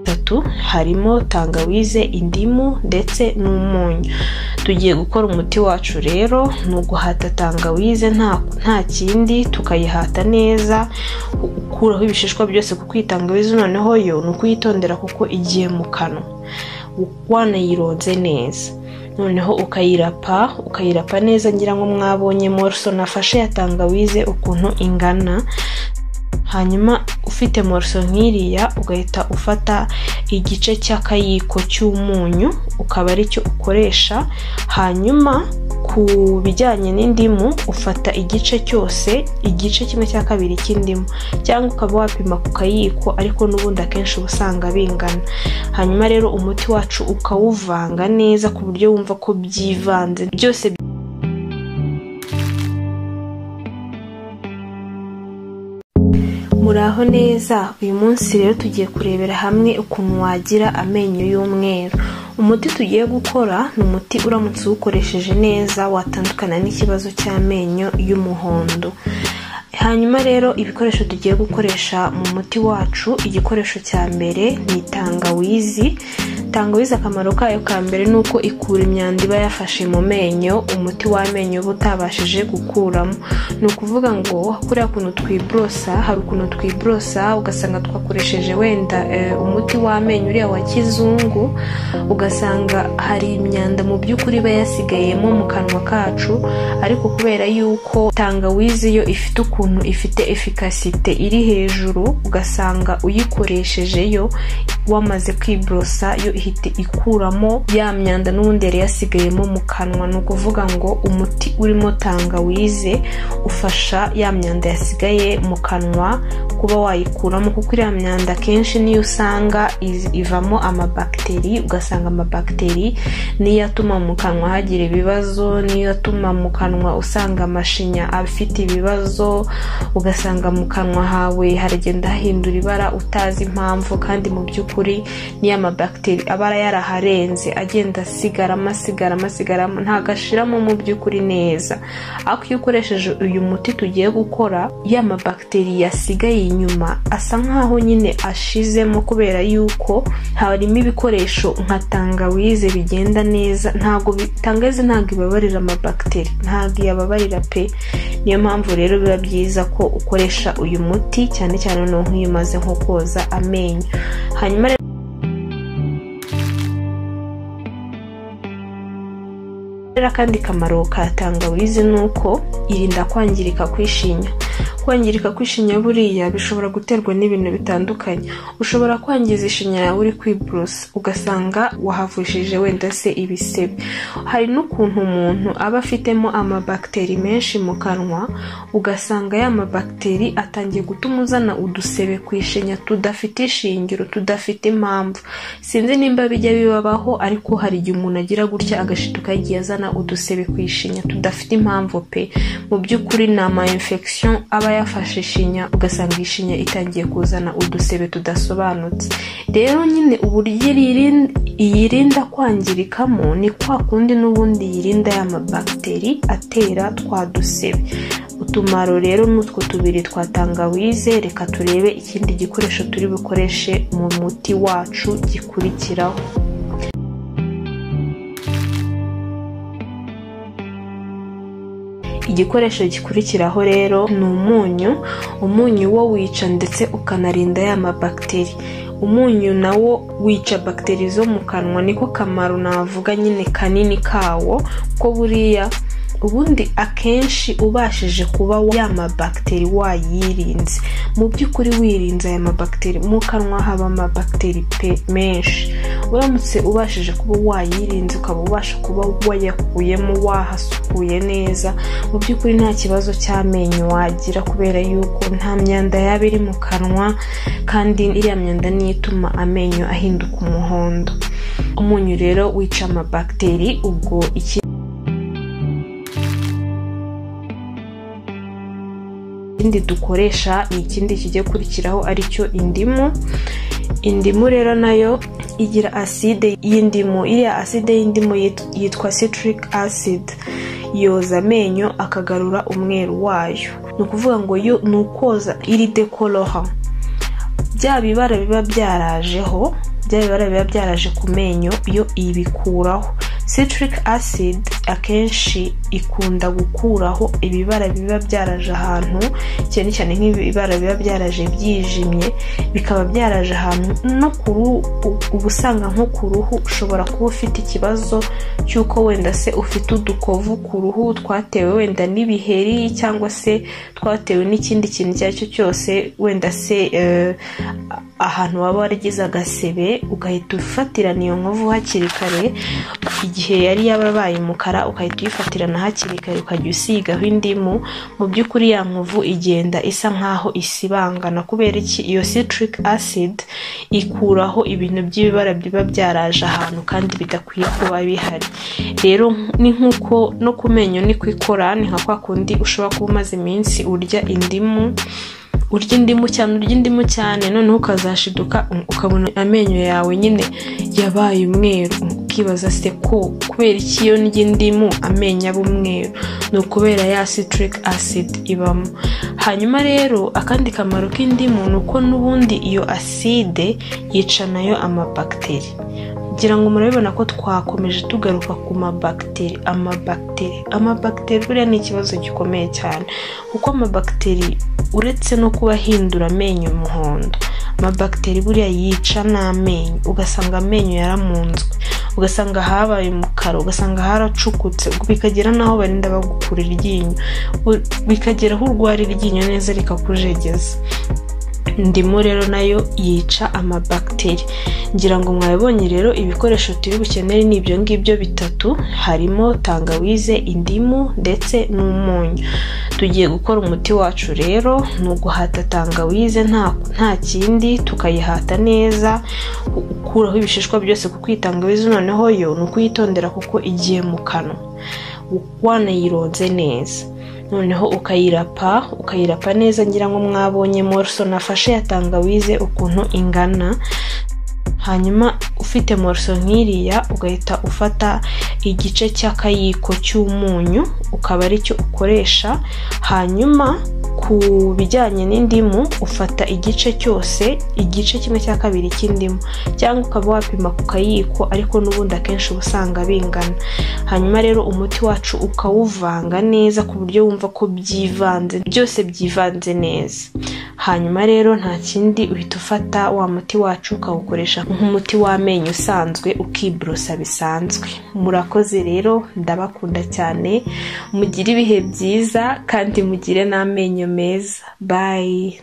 bitatu harimo tangawize indimu ndetse n'umunyu tugiye gukora umuti wacu rero ni uguhata tangawize nta nta kindi tukayihata neza ukuraho ibishishwa byose kuko iyi tangawizi noneho yo ni ukuyitondera kuko igiye mu kanwa wanayironze neza noneho ukayirapa ukayirapa neza ngira ngo mwabonye moruso nafashe ya tangawize ukuntu ingana hanyuma ufite moruso nk'iriya ugahita ufata igice cy'akayiko cy'umunyu ukaba aricyo ukoresha hanyuma ku bijyanye n'indimu ufata igice cyose igice kimwe cya kabiri cy'indimu cyangwa ukaba wapima ku kayiko ariko n'ubundi akenshi uba usanga bingana hanyuma rero umuti wacu ukawuvanga neza ku buryo wumva ko byivanze byose muraho neza uyu munsi rero tugiye kurebera hamwe ukuntu wagira amenyo y'umweru umuti tugiye gukora ni umuti uramutse uwukoresheje neza watandukana n'ikibazo cy'amenyo y'umuhondo hanyuma rero ibikoresho tugiye gukoresha mu muti wacu igikoresho cya mbere ni tangawizi tangawizi akamaro kayo ka mbere ni uko ikura imyanda iba yafashe mu menyo umuti w'amenyo uba utabashije gukuramo ni ukuvuga ngo kuriya kuntu twiborosa hari ukuntu twiborosa ugasanga twakoresheje wenda umuti w'amenyo uriya wa kizungu ugasanga hari imyanda mu by'ukuri iba yasigayemo mu kanwa kacu ariko kubera yuko tangawizi yo ifite ukuntu ukuntu ifite efikasite iri hejuru ugasanga uyikoreshejeyo wamaze kwiborosa yo ihita ikuramo ya myanda n'ubundi yari yasigayemo mu kanwa ni ukuvuga ngo umuti urimo tangawize ufasha ya myanda yasigaye mu kanwa kuba wayikuramo kuko iriya myanda akenshi niyo usanga ivamo amabagiteri ugasanga amabagiteri niyo atuma mu kanwa hagira ibibazo niyo atuma mu kanwa usanga amashinya afite ibibazo ugasanga mu kanwa hawe haragenda hahindura ibara utazi impamvu kandi mu by'ukuri niya mabagiteri aba yaraharenze agenda asigaramo asigaramo asigaramo ntabwo ashiramo mu by'ukuri neza ariko iyo ukoresheje uyu muti tugiye gukora ya mabagiteri yasigaye inyuma asa nk'aho nyine ashizemo kubera yuko harimo ibikoresho nka tangawize bigenda neza ntabwo tangawize ntabwo ibabarira amabagiteri ntabwo iyababarira pe niyo mpamvu rero biba byiza ko ukoresha uyu muti cyane cyane noneho nk'iyo umaze nko koza amenyo hanyuma rero akandi kamaro ka tangawizi ni uko irinda kwangirika kw'ishinya kwangirika kw'ishinya buriya bishobora guterwa n'ibintu bitandukanye ushobora kwangiza ishinya yawe uri kwiborosa ugasanga wahavujije wenda se ibisebe hari n'ukuntu umuntu aba afitemo amabagiteri menshi mu kanwa ugasanga ya mabagiteri atangiye gutuma uzana udusebe ku ishinya tudafite ishingiro tudafite impamvu sinzi nimba bijya bibabaho ariko hari igihe umuntu agira gutya agashituka yagiye azana udusebe ku ishinya tudafite impamvu pe mu by'ukuri ni ama infection aba yafashe ishinya ugasanga ishinya itangiye kuzana udusebe tudasobanutse rero nyine uburyo iyirinda kwangirikamo ni kwa kundi n'ubundi yirinda ya mabagiteri atera twa dusebe utumaro rero ni utwo tubiri twa tangawize reka turebe ikindi gikoresho turi bukoreshe mu muti wacu gikurikiraho igikoresho gikurikiraho rero ni umunyu umunyu wo wica ndetse ukanarinda ya mabagiteri umunyu nawo wica bagiteri zo mu kanwa niko kamaro navuga nyine kanini kawo ko buriya ubundi akenshi ubashije kuba ya mabagiteri wayirinze mu by'ukuri wirinze aya mabagiteri mu kanwa haba amabagiteri pe menshi uramutse ubashije kuba wayirinze ukaba ubasha kuba wayakuyemo wahasukuye neza mu by'ukuri nta kibazo cy'amenyo wagira kubera yuko nta myanda yaba iri mu kanwa kandi iriya myanda niyo ituma amenyo ahinduka umuhondo umunyu rero wica amabagiteri ubwo iki ikindi dukoresha ni ikindi kijya kurikiraho aricyo indimu indimu rero nayo igira aside y'indimu iriya aside y'indimu yitwa citric acid yoza amenyo akagarura umweru wayo ni ukuvuga ngo yo ni ukoza iri dekoroha bya bibara biba byarajeho bya bibara biba byaraje ku menyo yo ibikuraho citric acid akenshi ikunda gukuraho ibibara biba byaraje ahantu cyane cyane nk'ibibara biba byaraje byijimye bikaba byaraje ahantu no ku ruhu uba usanga nko ku ruhu ushobora kuba ufite ikibazo cy'uko wenda se ufite udukovu ku ruhu twatewe wenda n'ibiheri cyangwa se twatewe n'ikindi kintu icyo ari cyo cyose wenda se ahantu waba waragize agasebe ugahita ufatirana iyo nkovu hakiri kare igihe yari yababaye umukara ugahita uyifatirana hakiri kare ukajya usigaho indimu mu by'ukuri ya nkovu igenda isa nk'aho isibangana kubera iki iyo citric acid ikuraho ibintu by'ibibara biba byaraje ahantu kandi bidakwiye kuba bihari rero ni nk'uko no ku menyo ni ku ikora ni nka kwa kundi ushobora kuba umaze iminsi urya indimu urya indimu cyane urya indimu cyane noneho ukazashiduka ukabona amenyo yawe nyine yabaye umweru ukibaza se ko kubera iki iyo ndya indimu amenyo aba umweru ni ukubera ya citric acid ibamo hanyuma rero akandi kamaro k'indimu ni uko n'ubundi iyo acide yica nayo amabagiteri kugira ngo murabibona ko twakomeje tugaruka ku mabagiteri amabagiteri amabagiteri buriya ni ikibazo gikomeye cyane kuko amabagiteri uretse no kuba ahindura amenyo umuhondo amabagiteri buriya yica n'amenyo ugasanga amenyo yaramunzwe ugasanga habaye umukara ugasanga haracukutse bikagera n'aho barinda bagukura iryinyo bikagera aho urwara iryinyo neza rikakujegeza indimu rero nayo yica amabagiteri ngira ngo mwabonye rero ibikoresho turi bukenere ni ibyo ngibyo bitatu harimo tangawize indimu ndetse n'umunyu tugiye gukora umuti wacu rero ni uguhata tangawize nta kindi tukayihata neza ukuraho ibishishwa byose kuko iyi tangawize noneho yo ni ukuyitondera kuko igiye mu kanwa wanayironze neza noneho ukayirapa ukayirapa neza ngira ngo mwabonye moroso nafashe ya tangawize ukuntu ingana hanyuma ufite moroso nk'iriya ugahita ufata igice cy'akayiko cy'umunyu ukaba aricyo ukoresha hanyuma ku bijyanye n'indimu ufata igice cyose igice kimwe cya kabiri cy'indimu cyangwa ukaba wapima ku kayiko ariko n'ubundi akenshi uba usanga bingana hanyuma rero umuti wacu ukawuvanga neza ku buryo wumva ko byivanze byose byivanze neza hanyuma rero nta kindi uhita ufata wa muti wacu ukawukoresha nk'umuti w'amenyo usanzwe ukiborosa bisanzwe murakoze rero ndabakunda cyane mugire ibihe byiza kandi mugire n'amenyo meza bayi